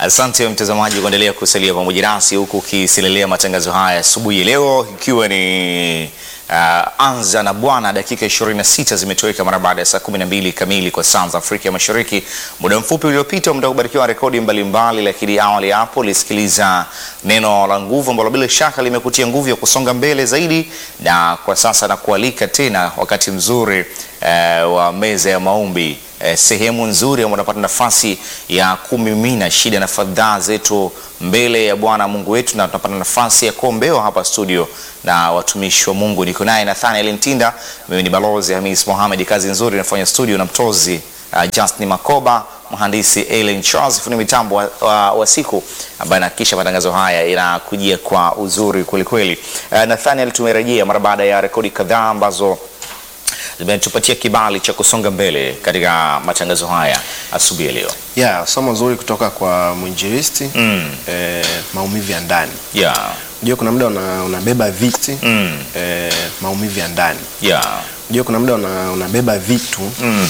Asante mtazamaji kuendelea kusalia pamoja nasi huku ukisilelea matangazo haya asubuhi ya leo, ikiwa ni uh, anza na Bwana. Dakika 26 zimetoweka mara baada ya saa 12 kamili kwa saa za Afrika ya Mashariki. Muda mfupi uliopita muda kubarikiwa rekodi mbalimbali, lakini awali hapo ulisikiliza neno la nguvu ambalo bila shaka limekutia nguvu ya kusonga mbele zaidi, na kwa sasa nakualika tena wakati mzuri uh, wa meza ya maombi eh, sehemu nzuri ambayo unapata nafasi ya kumimina shida na fadhaa zetu mbele ya Bwana Mungu wetu, na tunapata nafasi ya kuombewa hapa studio na watumishi wa Mungu. Niko naye Nathaniel Ntinda, mimi ni balozi Hamis Mohamed. Kazi nzuri inafanya studio na mtozi uh, Justin Makoba, mhandisi Ellen Charles, fundi mitambo wa, wa, wa siku ambaye anahakikisha matangazo haya inakujia kwa uzuri kwelikweli. Uh, Nathaniel, tumerejea mara baada ya rekodi kadhaa ambazo zimetupatia kibali cha kusonga mbele katika matangazo haya asubuhi ya leo. Yeah, somo zuri kutoka kwa mwinjilisti Mm. eh, maumivu ya ndani. Yeah. Unajua kuna muda una, unabeba viti Mm. eh, maumivu ya ndani. Yeah. Unajua kuna muda una, unabeba vitu Mm.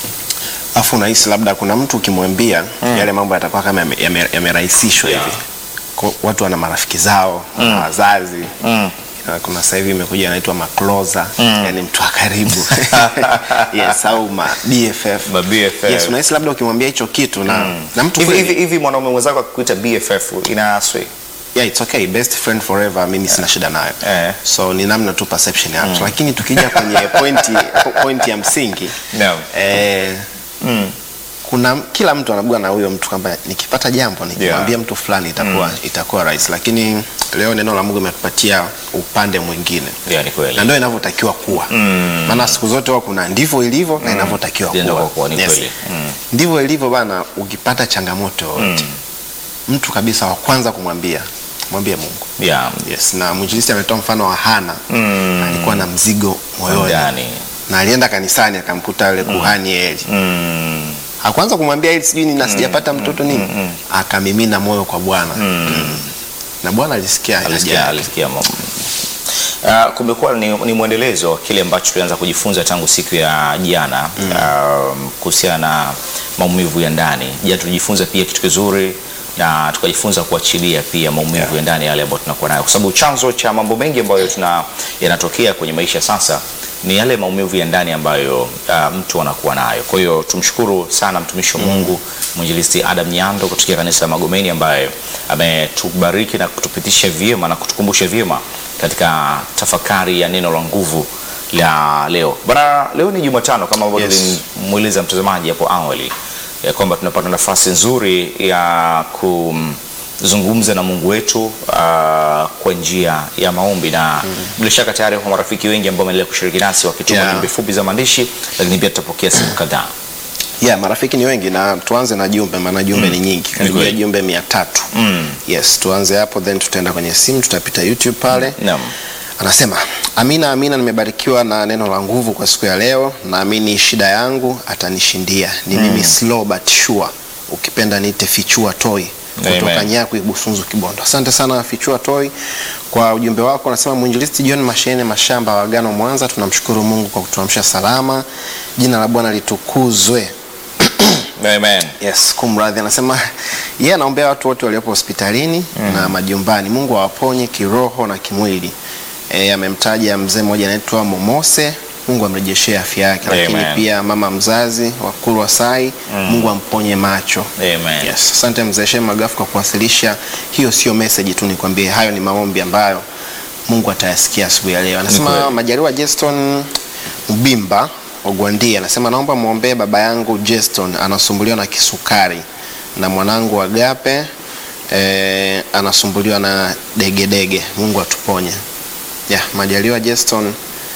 afu unahisi labda kuna mtu ukimwambia yale mambo yatakuwa kama yame- yame- yamerahisishwa Yeah. hivi. Kwa- Watu wana marafiki zao, wana wazazi Mm. Na kuna sasa hivi imekuja inaitwa makloza yani mtu wa karibu yes, au ma BFF. Ma BFF. Yes, unahisi labda ukimwambia hicho kitu na, na mtu Hivi kweli- hivi hivi mwanaume mwenzako akikuita BFF inaswi. yeah, it's okay best friend forever mimi sina shida nayo Eh. so ni namna tu perception ya mtu lakini tukija kwenye pointi pointi ya msingi Naam. eh, Mm. kuna kila mtu anabua na huyo mtu kwamba nikipata jambo nikimwambia mtu fulani itakuwa itakuwa rahisi lakini leo neno la Mungu imetupatia upande mwingine Yeah, ni kweli. na ndio inavyotakiwa kuwa maana siku zote huwa kuna ndivyo ilivyo na inavyotakiwa Ndio kuwa, kwa ni Yes. kweli. Mm. ndivyo ilivyo bana ukipata changamoto yoyote mtu kabisa wa kwanza kumwambia mwambie Mungu Yeah. yes na mwinjilisti ametoa mfano wa Hana Mm. alikuwa na mzigo moyoni Ndani. na alienda kanisani akamkuta yule kuhani Eli Mm. hakuanza kumwambia Eli sijui nina sijapata mtoto nini akamimina moyo kwa Bwana Mm. na Bwana alisikia haja Alisikia yake. alisikia mambo. Uh, kumekuwa ni, ni mwendelezo wa kile ambacho tulianza kujifunza tangu siku ya jana um, kuhusiana na maumivu ya ndani. Jana tulijifunza pia kitu kizuri na tukajifunza kuachilia pia maumivu ya ndani yale ambayo tunakuwa nayo, kwa sababu chanzo cha mambo mengi ambayo tuna yanatokea kwenye maisha sasa ni yale maumivu ya ndani ambayo uh, mtu anakuwa nayo. Kwa hiyo tumshukuru sana mtumishi wa Mungu mwinjilisti Adam Nyando kutoka kanisa la Magomeni ambaye ametubariki na kutupitisha vyema na kutukumbusha vyema katika tafakari ya neno la nguvu la leo. Bana, leo ni Jumatano kama ambavyo Yes. tulimweleza mtazamaji hapo awali ya kwamba tunapata nafasi nzuri ya kuzungumza na Mungu wetu uh, kwa njia ya maombi na bila shaka tayari kwa marafiki wengi ambao wameendelea kushiriki nasi wakituma Yeah. jumbe fupi za maandishi, lakini pia tutapokea simu kadhaa. yeah, marafiki ni wengi na tuanze na jumbe maana jumbe ni nyingi karibia kweli. jumbe mia tatu Mm. yes tuanze hapo then tutaenda kwenye simu tutapita YouTube pale Naam. Anasema, amina amina, nimebarikiwa na neno la nguvu kwa siku ya leo. Naamini shida yangu atanishindia. Ni mimi slow but sure, ukipenda niite Fichua Toy kutoka Amen. Nyaku Ibusunzu Kibondo. Asante sana Fichua Toy kwa ujumbe wako. Anasema mwinjilisti John Mashene Mashamba wa Agano Mwanza, tunamshukuru Mungu kwa kutuamsha salama. Jina la Bwana litukuzwe. Amen. Yes, kumradhi. Anasema yeye anaombea watu wote waliopo hospitalini na majumbani, Mungu awaponye kiroho na kimwili. E, amemtaja mzee mmoja anaitwa Momose, Mungu amrejeshee afya yake, lakini Amen. pia mama mzazi wa Kulwa Sai, Mungu amponye macho. Amen. Yes, asante mzee Shem Magafu kwa kuwasilisha. Hiyo sio message tu, nikwambie hayo ni maombi ambayo Mungu atayasikia asubuhi ya leo. Anasema kweli. Majaliwa Jeston Mbimba Ogwandia anasema naomba muombee baba yangu Jeston anasumbuliwa na kisukari na mwanangu Agape eh, anasumbuliwa na degedege. Mungu atuponye. Yeah, Majaliwa Jeston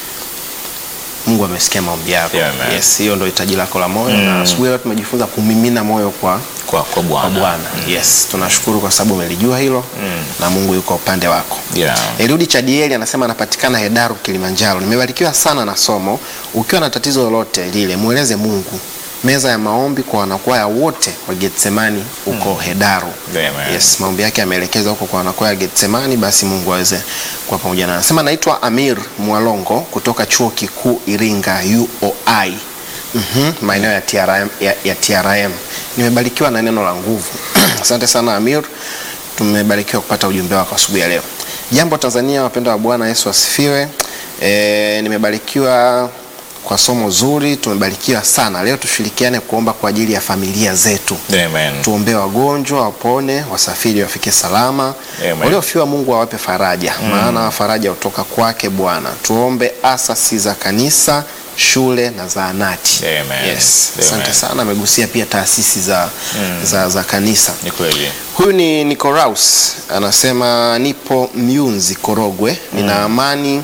Mungu amesikia maombi yako. Yeah, man. yes, hiyo ndio hitaji lako la moyo na asubuhi leo tumejifunza kumimina moyo kwa Kwa, kwa kwa Bwana. Bwana. Yes, tunashukuru kwa sababu umelijua hilo na Mungu yuko upande wako. Yeah. Eliudi Chadieli anasema anapatikana Hedaru Kilimanjaro. Nimebarikiwa sana na somo. Ukiwa na tatizo lolote lile, mweleze Mungu. Meza ya maombi kwa wanakwaya wote wa Getsemani huko Hedaru. Amen. Yes, maombi yake yameelekezwa huko kwa wanakwaya wa Getsemani, basi Mungu aweze kuwa pamoja na. Anasema naitwa Amir Mwalongo kutoka Chuo Kikuu Iringa UOI. Mhm, maeneo ya TRM, ya, ya TRM. Nimebarikiwa na neno la nguvu. Asante sana Amir, tumebarikiwa kupata ujumbe wako asubuhi ya leo. Jambo Tanzania, wapendwa wa Bwana Yesu asifiwe. E, nimebarikiwa kwa somo zuri, tumebarikiwa sana leo. Tushirikiane kuomba kwa ajili ya familia zetu. Amen. Tuombee wagonjwa wapone, wasafiri wafike salama, Amen. waliofiwa Mungu awape faraja, maana faraja hutoka kwake Bwana. Tuombe asasi za kanisa, shule na zahanati. Amen. Yes, Amen. asante sana. Amegusia pia taasisi za, za, za kanisa. Ni kweli. Huyu ni Nicoraus anasema, nipo Myunzi Korogwe, nina amani,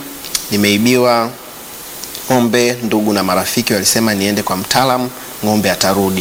nimeibiwa ng'ombe. Ndugu na marafiki walisema niende kwa mtaalamu, ng'ombe atarudi.